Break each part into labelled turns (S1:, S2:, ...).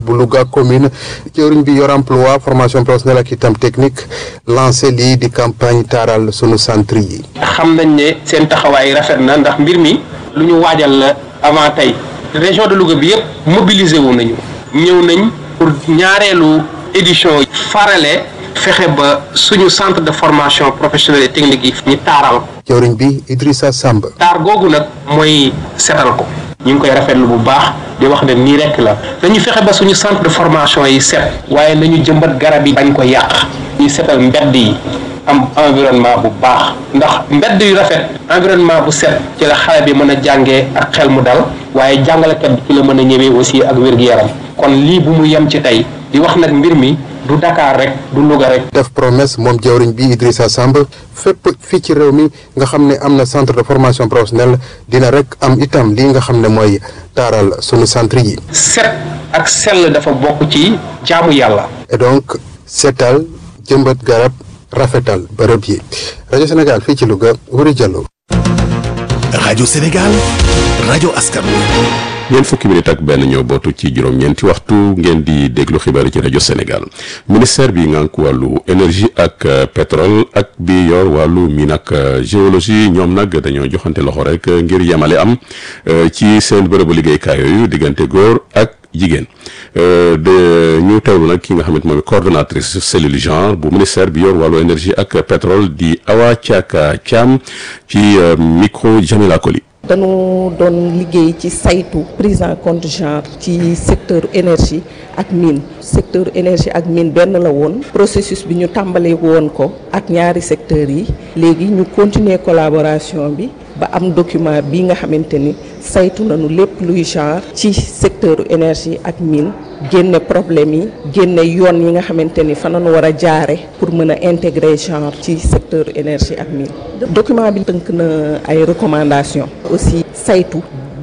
S1: bu Louga commune jëwriñ bi yor emploi formation professionnelle ak itam technique lancé lii di campagne taaral sunu centre yi.
S2: xam nañ ne seen taxawaay rafet na ndax mbir mi lu ñu waajal la avant tey région de Louga bi yëpp mobilisé wu nañu ñëw nañ pour ñaareelu édition farale fexe ba suñu centre de formation professionnelle et technique yi ñu taaral
S1: jëwriñ bi Idrissa Samb.
S2: taar googu nag mooy setal ko ñu ngi koy rafetlu bu baax di wax ne nii rekk la dañu fexe ba suñu centre de formation yi set waaye nañu jëmbat garab yi bañ ko yàq ñu setal mbedd yi am environnement bu baax ndax mbedd yu rafet environnement bu set ci la xale bi mën a jàngee ak xel mu dal waaye jàngalekat bi ci la mën a ñëwee aussi ak wér-gu-yaram kon lii bu mu yem ci tey di wax nag mbir mi du Dakar rek du Louga rek.
S1: def promesse moom jawriñ bi Idrissa Samb fépp fii ci réew mi nga xam ne am na centre de formation professionnelle dina rek am itam lii nga xam ne mooy taaral sunu centre yi.
S2: set ak sell dafa bokk ci jaamu yàlla.
S1: et donc seetal jëmbat garab rafetal bërëb yi rajo Sénégal fii ci Louga Wuri Diallo.
S3: rajo Sénégal rajo askan
S4: ñeent fukki minute ak benn ñoo bootu ci juróom-ñeenti waxtu ngeen di déglu xibaar yi ci rajo Sénégal ministère bi ngànk wàllu énergie ak pétrole ak bi yor wàllu mine ak géologie ñoom nag dañoo joxante loxo rek ngir yemale am ci seen bërëbu liggéeykaay yooyu diggante góor ak jigéen de ñu teewlu nag ki nga xamante mooy coordonnatrice cellule genre bu ministère bi yor wàllu énergie ak pétrole di Awa Thiaka Thiam ci micro Jamila Koli
S5: dañu doon liggéey ci saytu prise en compte genre ci secteur énergie ak mine secteur énergie ak mine benn la woon processus bi ñu tàmbali woon ko ak ñaari secteurs yi léegi ñu continuer collaboration bi ba am document bi nga xamante ni saytu nañu lépp luy genre ci secteur énergie ak mine génne problème yi génne yoon yi nga xamante ni fa nañu war a jaare pour mën a intégrer genre ci secteur énergie ak mine document bi tënk na ay recommandations aussi saytu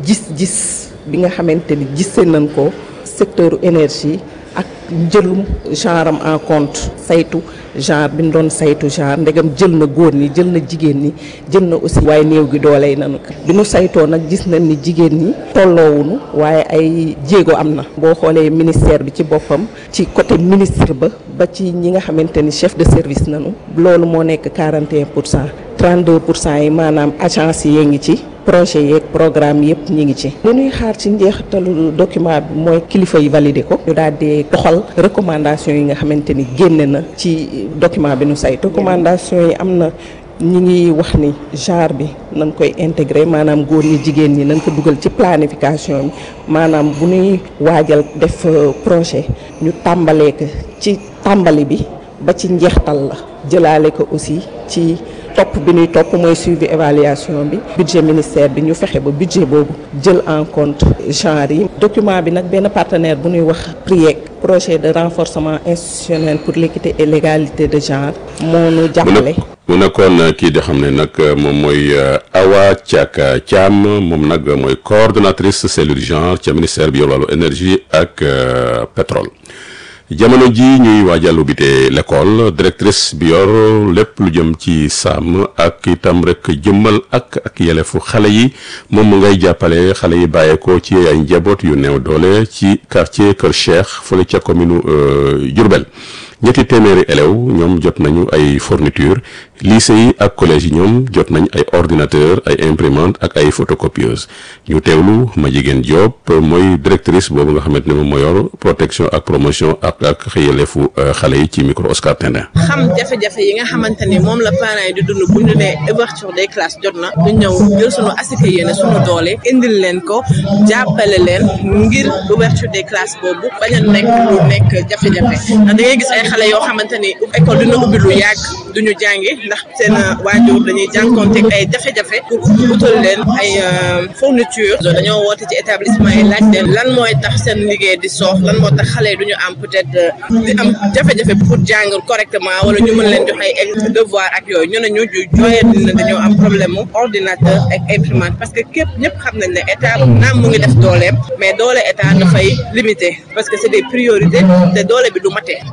S5: gis-gis bi nga xamante ni gise nañ ko secteur énergie ak jëlum genre am en compte saytu genre bi ñu doon saytu genre ndegam jël na góor ñi jël na jigéen ñi jël na aussi waaye néew gi dooley nanu ko bi ñu saytoo nag gis nañ ni jigéen ñi tolloowuñu waaye ay jéego am na boo xoolee ministère bi ci boppam ci côté ministre ba ba ci ñi nga xamante ni chef de service nanu loolu moo nekk 41 pour cent 32 pour cent yi maanaam agence yi ngi ci projet yeeg programme yëpp ñi ngi ci li ñuy xaar ci njeexitalu document bi mooy kilifa yi validé ko ñu daal di doxal recommandation yi nga xamante ni génne na ci document bi nu say recommandation yi am na ñi ngi wax ni genre bi nañ koy intégrer maanaam góor ñi jigéen ñi nañ ko dugal ci planification bi maanaam bu ñuy waajal def projet ñu tàmbalee ko ci tàmbali bi ba ci njeextal la jëlaale ko aussi ci topp bi ñuy topp mooy suivi évaluation bi budget ministère bi ñu fexe ba budget boobu jël en compte genre yi document bi nag benn partenaire bu ñuy wax PRIEC projet de renforcement institutionnel pour l'équité et l'égalité de genre moo nu jàppale
S4: mu nekkoon kii di xam ne nag moom mooy Awa Thiaka Thiam moom nag mooy coordonnatrice cellule genre ca ministère bi yor wàllu énergie ak pétrole jamono ji ñuy waajal ubbite l'école directrice bi yor lépp lu jëm ci sàmm ak itam rek jëmmal ak ak yelefu xale yi moom mu ngay jàppale xale yi bàyyeekoo ci ay njaboot yu néew doole ci quartier Kër Cheikh fële ca commune Diourbel ñetti téeméeri élèves ñoom jot nañu ay fourniture lycée yi ak collège yi ñoom jot nañ ay ordinateur ay imprimante ak ay photocopieuse ñu teewlu ma jigéen Diop mooy directrice boobu nga xamante ne moom moo yor protection ak promotion ak ak xëyalefu xale yi ci micro Oscar Tendin
S6: xam jafe-jafe yi nga xamante ni moom la parents yi di dund bu ñu ne ouverture des classes jot na ñu ñëw jël sunu asika yéene sunu doole indil leen ko jàppale leen ngir ouverture des classes boobu bañ a nekk lu nekk jafe-jafe ndax da ngay gis ay xale yoo xamante ni école dina ubbi lu yàgg duñu jàngi ndax seen waajur dañuy jànkoonteeg ay jafe-jafe pour utal leen ay fourniture dañoo woote ci établissement yi laaj leen lan mooy tax seen liggéey di soox lan moo tax xale yi duñu am peut-être di am jafe-jafe pour jàng correctement wala ñu mën leen jox ay devoir ak yooyu ñu ne ñu jooyee dina dañoo am problème mu ordinateur ak imprimante parce que képp ñëpp xam nañ ne état naam mu ngi def dooleem mais doole état dafay limité parce que c'est des priorités te doole bi du matee
S7: bërki démb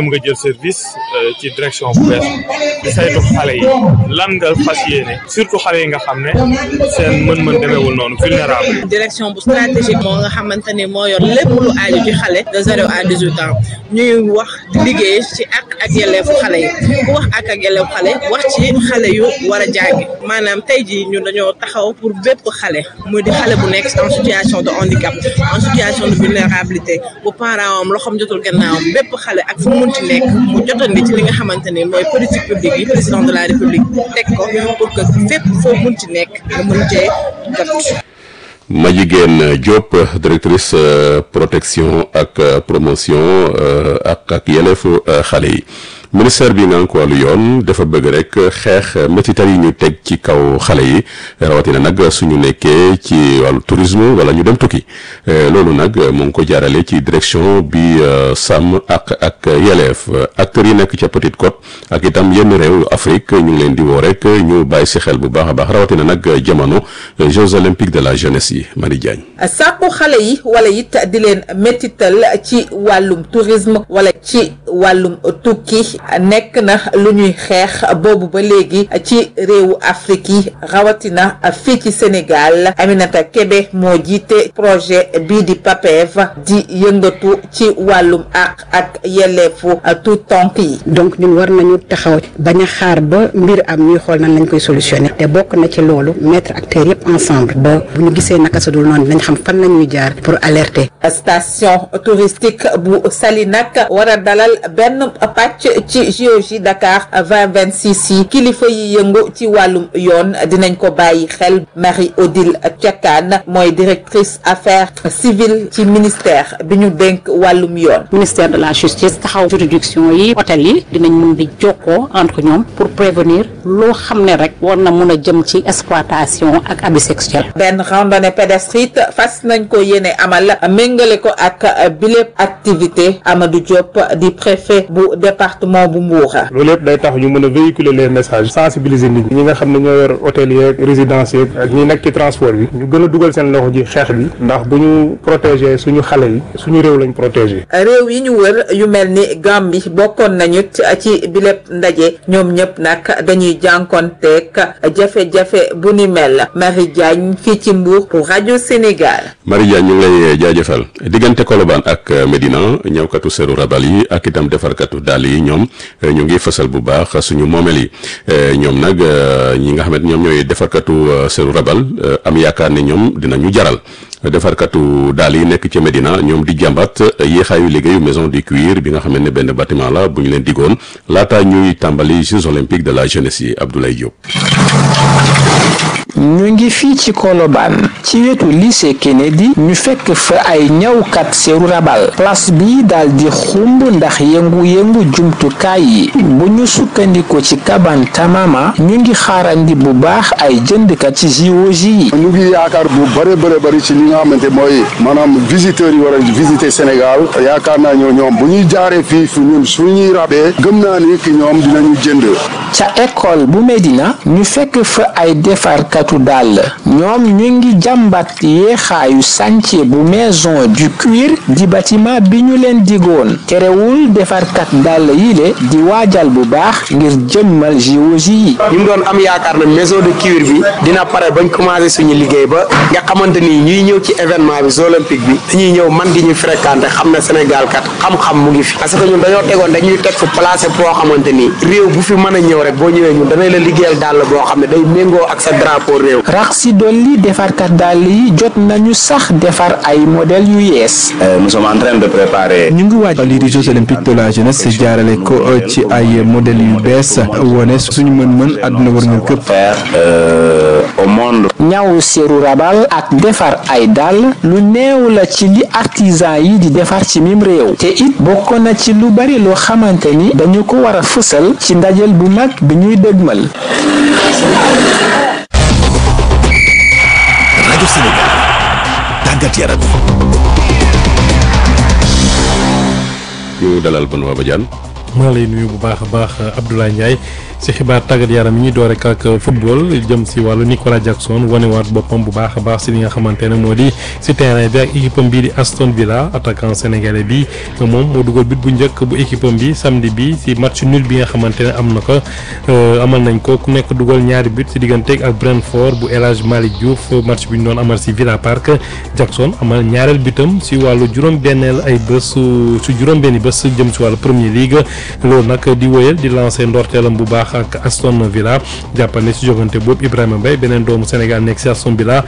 S7: nga jël service ci direction bu bees di saytu xale yi lan nga fas yéene surtout xale yi nga xam ne seen mën-mën demeewul noonu vulnérable.
S6: direction bu stratégique moo nga xamante ni moo yor lépp lu aaju ci xale de zéro à dix huit ans ñuy wax di liggéey ci ak ak yelleefu xale yi ku wax ak ak yelleefu xale wax ci xale yu war a jàngi maanaam tey jii ñun dañoo taxaw pour bépp xale muy di xale bu nekk en situation de handicap en situation de vulnérabilité bu parent am loxoom jotul gannaawam bépp xale ak fu mu munti nekk mu jotandi ci li nga xamante ni mooy politique publique yi président de la république teg ko pour que fépp foo munti nekk nga mun cee jot.
S4: Madjiguène Diop directrice protection ak promotion ak ak yelleefu xale yi ministère bi nga ko wàllu yoon dafa bëgg rek xeex métital yi ñu teg ci kaw xale yi rawatina nag suñu nekkee ci wàllu tourisme wala ñu dem tukki loolu nag mu ngi ko jaarale ci direction bi sàmm ak ak yelleef acteurs yi nekk ca Petite Côte ak itam yenn réew Afrique ñu ngi leen di woo rek ñu bàyyi si xel bu baax a baax rawatina nag jamono Jeux olympiques de la jeunesse yi Marie Diagne.
S8: sàkku xale yi wala it di leen métital ci wàllum tourisme wala ci wàllum tukki. nekk na lu ñuy xeex boobu ba léegi ci réewu Afrique yi rawatina fii ci Sénégal Aminata Kébé moo jiite projet bii di PAPEV di yëngatu ci wàllum ak ak yelleefu tout tonk yi
S9: donc ñun war nañu taxaw bañ a xaar ba mbir am ñuy xool nan lañ koy solutionner te bokk na ci loolu mettre acteurs yëpp ensemble ba bu ñu gisee naka sa dul noonu dinañ xam fan la ñuy jaar pour alerter
S8: station touristique bu Saly nag war a dalal benn pàcc ci JOJ Dakar 2026 yi kilifa yi yëngu ci wàllum yoon dinañ ko bàyyi xel Marie Odile Thiakane mooy directrice affaires civiles ci ministère bi ñu dénk wàllum yoon.
S9: ministère de la justice taxaw juridiction yi hôtel yi dinañ mun di jokkoo entre ñoom pour prévenir loo xam ne rek war na mun a jëm ci exploitation ak abus sexuel.
S8: benn randonnée pédestrienne fas nañ ko yéene amal méngale ko ak bilépp activité Amadou Diop di préfet bu département bu Mbour.
S7: loolu yëpp day tax ñu mën a véhiculer les messages sensibiliser nit ñi ñi nga xam ne ñoo yor hôtel yeeg résidence yeeg ak ñi nekk ci transport bi ñu gën a dugal seen loxo ji xeex bi ndax bu ñu protéger suñu xale yi suñu réew lañ protéger.
S8: réew yi ñu wër yu mel ni Gambie bokkoon nañu ci bilépp ndaje ñoom ñëpp nag dañuy jànkonteeg jafe-jafe bu ni mel Marie Diagne fii ci Mbour pour rajo Sénégal.
S4: Marie Diagne ñu ngi lay jaajëfal diggante Colobane ak Medina ñëwkatu seeru rabal yi ak itam defarkatu dàll yi ñoom ñu ngi fësal bu baax suñu moomeel yi ñoom nag ñi nga xamante ñoom ñooy defarkatu seeru rabal am yaakaar ne ñoom dinañu jaral defarkatu daal yi nekk ci Medina ñoom di jàmbat yéexaayu liggéeyu maison du cuir bi nga xam ne benn bâtiment la bu ñu leen digoon laata ñuy tàmbali Jeux olympiques de la jeunesse yi Abdoulaye Diop.
S10: ñu ngi fii ci Colobane ci wetu lycée Kennedy ñu fekk fa ay ñawkat seeru rabal place bi daal di xumb ndax yëngu-yëngu jumtukaay yi bu ñu sukkandiko ci kaban tamama ñu ngi xaarandi bu baax ay jëndkat ci JOJ yi
S11: ñu ngi yaakaar bu bëre bëre bëri ci li nga xamante mooy maanaam visiteurs yi war a visiter Sénégal yaakaar naa ñoo ñoom bu ñuy jaaree fii fu ñun suñuy rabee gëm naa ni ki ñoom dinañu jënd
S10: ca école bu Medina ñu fekk fa ay defarkatu dàll ñoom ñu ngi jàmbat yeexaayu chantier bu maison du cuir di bâtiment bi ñu leen digoon terewul defarkat dàll yi le di waajal bu baax ngir jëmmal JOJ yi
S12: ñu doon am yaakaar na maison de cuir bi dina pare bañ commencé suñu liggéey ba nga xamante ni ñuy ñëw ci événement bi olympique bi dañuy ñëw man di ñu fréquenté xam na Sénégal kat xam-xam mu ngi fi parce que ñun dañoo tegoon dañuy teg fu placé boo xamante ni réew bu fi mën a ñëw rek boo ñëwee ñun danañ la liggéeyal dàll boo xam ne day méngoo ak sa drapeau réew
S10: rax si dolli defarkat dàll yi jot nañu sax defar ay modèle yu yees
S13: nous sommes en train de préparer
S14: ñu ngi waaj lii di Jeux olympiques de la jeunesse jaarale ko ci ay modèles yu bees wone suñu mën-mën àdduna war nga këpp
S13: au monde
S10: ñaw seeru rabal ak defar ay dàll lu néew la ci li artisan yi di defar ci mim réew te it bokk na ci lu bari loo xamante ni dañu ko war a fësal ci ndajel bu mag bi ñuy dëgmal
S3: rajo Sénégal tàggat yaram
S4: ñu dalal Benoît Badiane
S15: maa lay nuyu bu baax a baax Abdoulaye Ndiaye si xibaar tàggat yaram yi ñuy door rek ak football jëm si wàllu Nicolas Jackson wanewaat boppam bu baax a baax si li nga xamante ne moo di si terrain bi ak équipe am bii di Aston Villa attaquant sénégalais bi moom moo dugal but bu njëkk bu équipe am bi samedi bi si match nul bi nga xamante ne am na ko amal nañ ko ku nekk dugal ñaari but si digganteeg ak Brentford bu El Hadj Malick Diouf match bi ñu doon amal si Villa Park Jackson amal ñaareel butam si wàllu juróom-benneel ay bés su juróom-benni bés jëm si wàllu Premier League loolu nag di wéyal di lancer ndorteelam bu baax ak Aston Villa jàppal ne si jogante boobu Ibrahima Mbaye beneen doomu Sénégal nekk si Aston Villa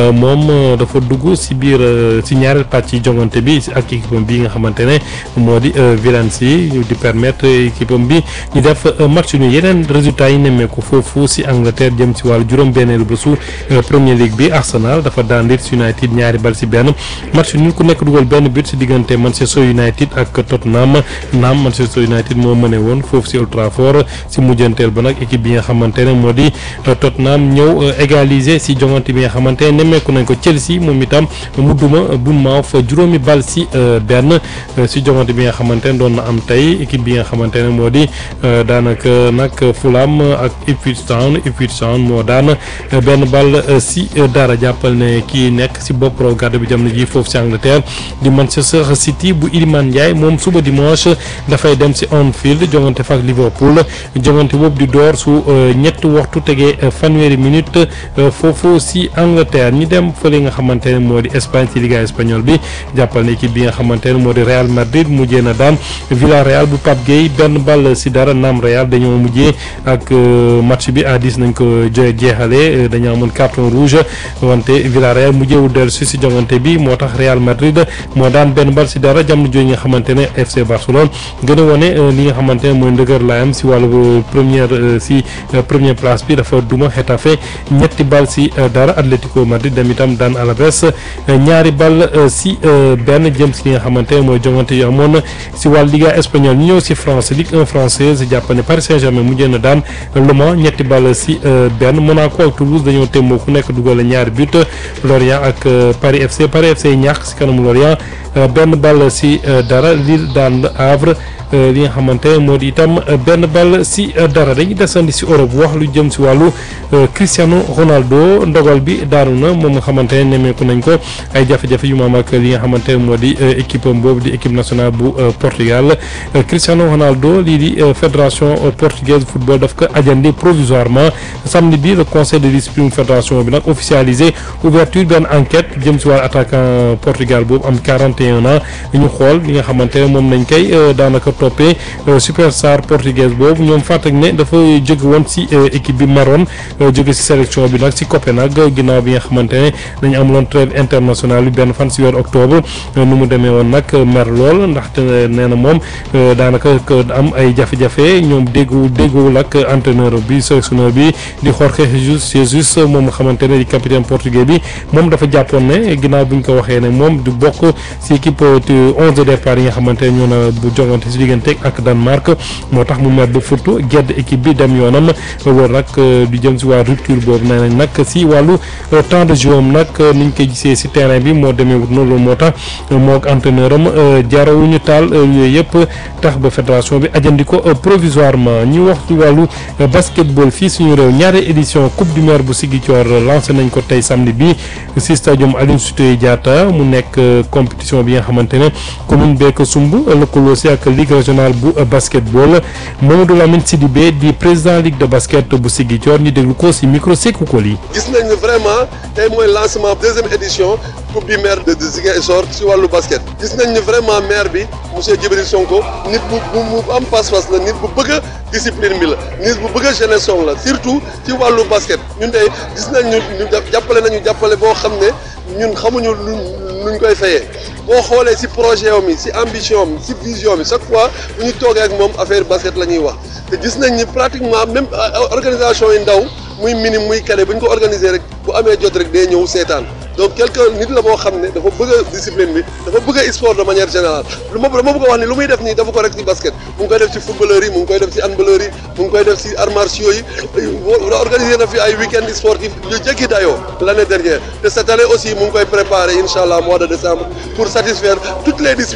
S15: moom dafa dugg si biir si ñaareel pàcc yi jogante bi ak équipe bi nga xamante ne moo di Villancy di permettre équipe bi ñu def match ñu yeneen résultats yi nemmeeku foofu si Angleterre jëm si wàllu juróom-benneelu bésu Premier League bi Arsenal dafa daan Leeds United ñaari bal si benn match ñu ku nekk dugal benn but si diggante Manchester United ak Tottenham naam Manchester United moo mëne woon foofu si Old Trafford si mujjanteel ba nag équipe bi nga xamante ne moo di Tottenham ñëw égaliser si jongante bi nga xamante ne nemmeeku nañ ko Chelsea moom itam mu duma Bournemouth juróomi bal si benn si jongante bi nga xamante ne doon na am tey équipe bi nga xamante ne moo di daanaka nag Fulham ak Ipswich Town Ipswich Town moo daan benn bal si dara jàppal ne kii nekk si bopp raw gàddu bi jamono ji foofu si Angleterre di Manchester City bu Iliman Ndiaye moom suba dimanche dafay dem si Anfield jongante fa ak Liverpool jongante boobu di door su ñetti waxtu tegee fanweeri minute foofu si Angleterre ñi dem fële nga xamante ne moo di Espagne ci Liga espagnole bi jàppal ne équipe bi nga xamante ne moo di Real Madrid mujjee na daan Villarreal bu Pape Gueye benn ball si dara naam Real dañoo mujjee ak match bi à 10 nañ ko jeexale dañoo amoon carton rouge wante Villarreal mujjeewul dellu si si jongante bi moo tax Real Madrid moo daan benn ball si dara jamono jooju nga xamante ne FC Barcelone gën a wane li nga xamante ne mooy ndëgër laayam si wàllu première si première place bi dafa duma Getafe ñetti bal si dara Atlético Madrid dem itam daan Alaves ñaari bal si benn jëm si li nga xamante ne mooy jongante yu amoon si wàllu Liga espagnole ñu ñëw si France Ligue 1 française jàpp ne Paris Saint-Germain mujjee na daan Le Mans ñetti bal si benn Monaco ak Toulouse dañoo témmoo ku nekk dugal ñaari but Lorient ak Paris FC Paris FC ñàkk si kanamu Lorient benn bal si dara Lille daan Havre li nga xamante moo di itam benn bal si dara dañuy desandi si Europe wax lu jëm si wàllu Cristiano Ronaldo ndogal bi daanu na moom nga xamante ne nemmeeku nañ ko ay jafe-jafe yu maam ak li nga xamante ne moo di équipe am boobu di équipe nationale bu Portugal Cristiano Ronaldo lii di fédération portugaise football daf ko ajandi provisoirement samedi bi le conseil de discipline fédération bi nag officialisé ouverture benn enquête jëm si wàllu attaquant Portugal boobu am 41 ans ñu xool li nga xamante ne moom nañ koy daanaka toppee superstar portugaise boobu ñoom fàttali ne dafa jóge woon si équipe bi Maroon jóge si sélection bi nag si Copenhague ginnaaw bi nga xamante ne dañu amuloon trêve internationale bi benn fan si weer octobre nu mu demee woon nag mer lool ndaxte nee na moom daanaka am ay jafe-jafe ñoom déggu dégguwul ak entraîneur bi sélectionneur bi di Jorge Jesus Jesus moom nga xamante ne di capitaine portugais bi moom dafa jàppoon ne ginnaaw bi ñu ko waxee ne moom du bokk si équipe onze de départ yi nga xamante ne ñoo na bu jongante si diggante ak Danemark moo tax mu mer ba furtu gedd équipe bi dem yoonam war nag du jëm si waa rupture boobu nee nañ nag si wàllu temps de jeu am nag niñ koy gisee si terrain bi moo demee wut noonu loolu moo tax moo ak entraîneur am jarawuñu taal yooyu yëpp tax ba fédération bi ajandi ko provisoirement ñu wax ci wàllu basketball fii suñu réew ñaari édition coupe du maire bu Ziguinchor lancé nañ ko tey samedi bi si stadium Aline Sitoé Diatta mu nekk compétition bi nga xamante ne commune beek sumb lëkkaloo si ak ligue régionale bu basketball Mamadou Lamine Sidibé di président ligue de basket bu Ziguinchor ñu déglu ko si micro Sékou Koli
S16: gis nañ ne vraiment tey mooy lancement deuxième édition coupe du maire de Ziguinchor si wàllu basket gis nañ ne vraiment maire bi monsieur Djibril Sonko nit bu bu am pas-pas la nit bu bëgg a discipline bi la nit bu bëgg a jeunesse la surtout ci wàllu basket ñun tey gis nañ ñu jàppale nañu jàppale boo xam ne ñun xamuñu luñ luñ koy fayee boo xoolee si projet am yi si ambition am si vision bi chaque fois bu ñu toogee ak moom affaire basket la ñuy wax te gis nañ ni pratiquement même organisation yi ndaw muy minime muy cadet bu ñu ko organiser rek bu amee jot rek day ñëw seetaan donc quelqu'un nit la boo xam ne dafa bëgg a discipline bi dafa bëgg a sport de manière générale lu ma dama bëgg a wax ni lu muy def nii dafa ko rek ci basket mu ngi koy def ci footballeur yi mu ngi koy def ci handballeur yi mu ngi koy def ci arts martiaux yi organiser na fi ay week-end sportif yu jéggi dayoo l'année dernière te cette année aussi mu ngi koy préparer incha allah mois de décembre pour satisfaire toutes les disciplines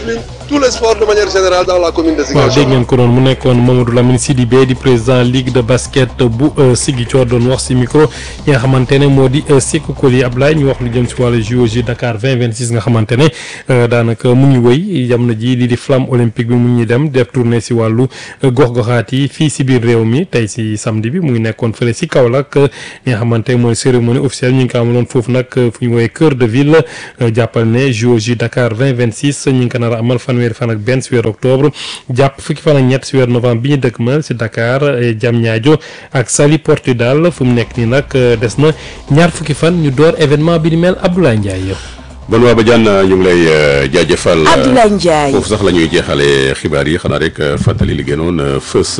S16: tous les sports de manière générale dans la commune de
S15: waaw
S16: Ziguinchor.
S15: dégg ngeen ko doon mu nekkoon Mamadou Lamine Sidibé di président ligue de basket bu Ziguinchor doon wax si micro yi nga xamante ne moo di Sékou Koli Ablaye ñu wax lu jëm si wàllu JOJ Dakar 2026 nga xamante ne daanaka mu ngi wëy jamono ji lii di flamme olympique bi mu ngi dem def tournée si wàllu gox-goxaat yi fii si biir réew mi tey si samedi bi mu ngi nekkoon fële si Kaolack li nga xamante mooy cérémonie officielle ñu ngi ko amaloon foofu nag fu ñu woowee cœur de ville jàppal ne JOJ Dakar 2026 ñu ngi ko nar a amal fanweeri fan ak benn si weeru octobre jàpp fukki fan ak ñett si weeru novembre bi ñu dëkkmal si Dakar Diamniadio ak Saly Portudal fu mu nekk nii nag des na ñaar fukki fan ñu door événement bi di mel Abdoulaye Ndiaye.
S4: Benoît Badiane ñu ngi lay jaajëfal.
S17: Abdoulaye Ndiaye
S4: foofu sax la ñuy jeexalee xibaar yi xanaa rek fàttali li gënoon fës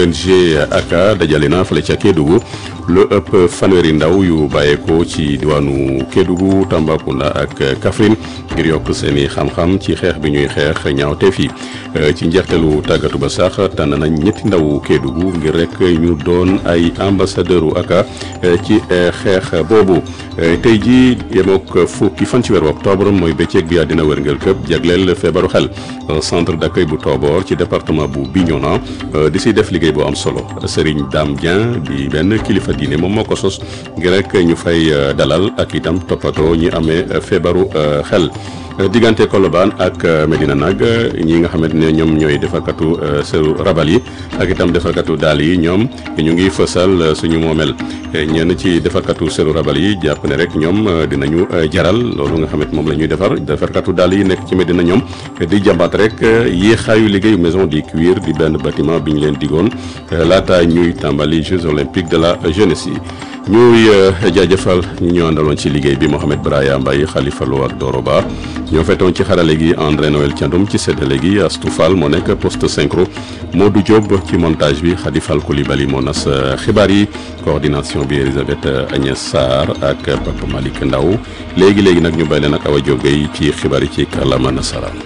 S4: ONG ACA dajale na fële ca Kédougou lu ëpp fanweeri ndaw yu bàyyeekoo ci diwaanu Kédougou Tambacounda ak Kaffrine ngir yokk seen i xam-xam ci xeex bi ñuy xeex ñaawteef yi ci njeexteelu tàggatu ba sax tànn nañ ñetti ndaw Kédougou ngir rek ñu doon ay ambassadeur u ACA ci xeex boobu tey ji yemook fukki fan ci weeru octobre mooy bëccëg bi àddina wërngël këpp jagleel feebaru xel centre d'accueil bu Tobor ci département bu Bignona di si def liggéey bu am solo Serigne Dame Dieng di benn kilifa diine moom moo ko sos ngir rek ñu fay dalal ak itam toppatoo ñi amee feebaru xel diggante Colobane ak Medina nag ñi nga xamante ne ñoom ñooy defarkatu seru rabal yi ak itam defarkatu daal yi ñoom ñu ngi fësal suñu moomeel ñenn ci defarkatu seru rabal yi jàpp ne rek ñoom dinañu jaral loolu nga xamante moom la ñuy defar defarkatu daal yi nekk ci Medina ñoom di jàmbaat rek yéexaayu liggéeyu maison du cuir di benn bâtiment bi ñu leen digoon laata ñuy tàmbali Jeux olympiques de la jeunesse yi ñuy jaajëfal ñu ñu àndaloon ci liggéey bi Mohamed Braya Mbaye Khalifa Lo ak Doro Ba ñoo fetoon ci xarale gi André Noël Thiandoum ci séddale gi Astou Fall moo nekk poste synchro Modou Diop ci montage bi Khady Fall Coulibaly moo nas xibaar yi coordination bi Elisabeth Agnès Sarr ak Papa Malick Ndaw léegi léegi nag ñu bay leen ak Awa Diop Gueye ci xibaar yi ci kàllaama nasaraan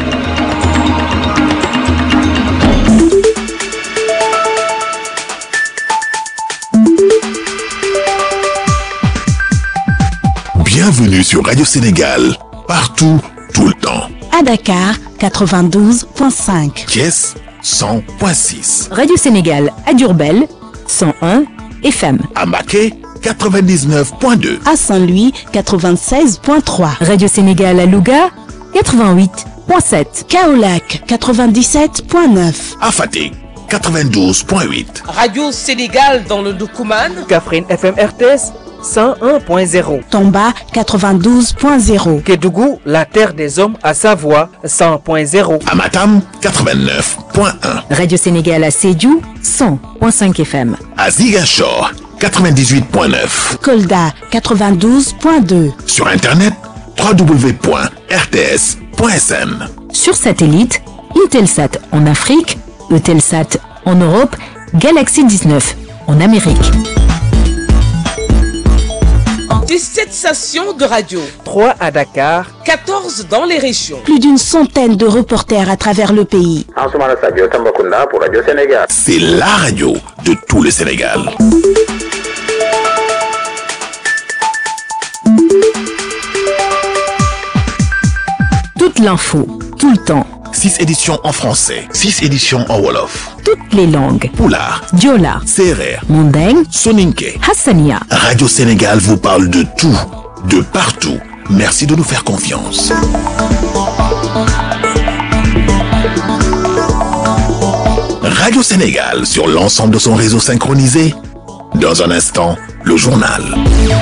S3: Bienvenue sur Radio Sénégal, partout, tout le temps.
S17: À Dakar, 92.5.
S3: Thiès, 100.6.
S18: Radio Sénégal à Diourbel, 101 FM.
S3: À Maquet, 99.2.
S17: À Saint-Louis, 96.3.
S18: Radio Sénégal à Louga, 88.7.
S17: Kaolac, 97.9.
S3: À Fatick, 92.8.
S19: Radio Sénégal dans le Doukouman.
S20: Kaffrine FM RTS. 101.0.
S17: Tomba 92.0.
S20: Kédougou, la terre des hommes à Savoie 100.0.
S3: Amatam 89.1.
S18: Radio Sénégal à Sédhiou 100.5 FM.
S3: À Ziguinchor 98.9.
S17: Kolda 92.2.
S3: Sur internet www.rts.sn.
S18: Sur satellite, Intelsat en Afrique, Eutelsat en Europe, Galaxy 19 en Amérique.
S19: 17 stations de radio.
S20: 3 à Dakar.
S19: 14 dans les régions.
S17: Plus d'une centaine de reporters à travers le pays.
S13: pour Radio Sénégal.
S3: C'est la radio de tout le Sénégal.
S18: Toute l'info, tout le temps.
S3: 6 éditions en français, 6 éditions en Wolof.
S18: Toutes les langues.
S3: Poulard,
S18: Diola,
S3: Serer,
S18: Mandeng,
S3: Soninke.
S18: Hassania.
S3: Radio Sénégal vous parle de tout, de partout. Merci de nous faire confiance. Radio Sénégal sur l'ensemble de son réseau synchronisé. Dans un instant, le journal.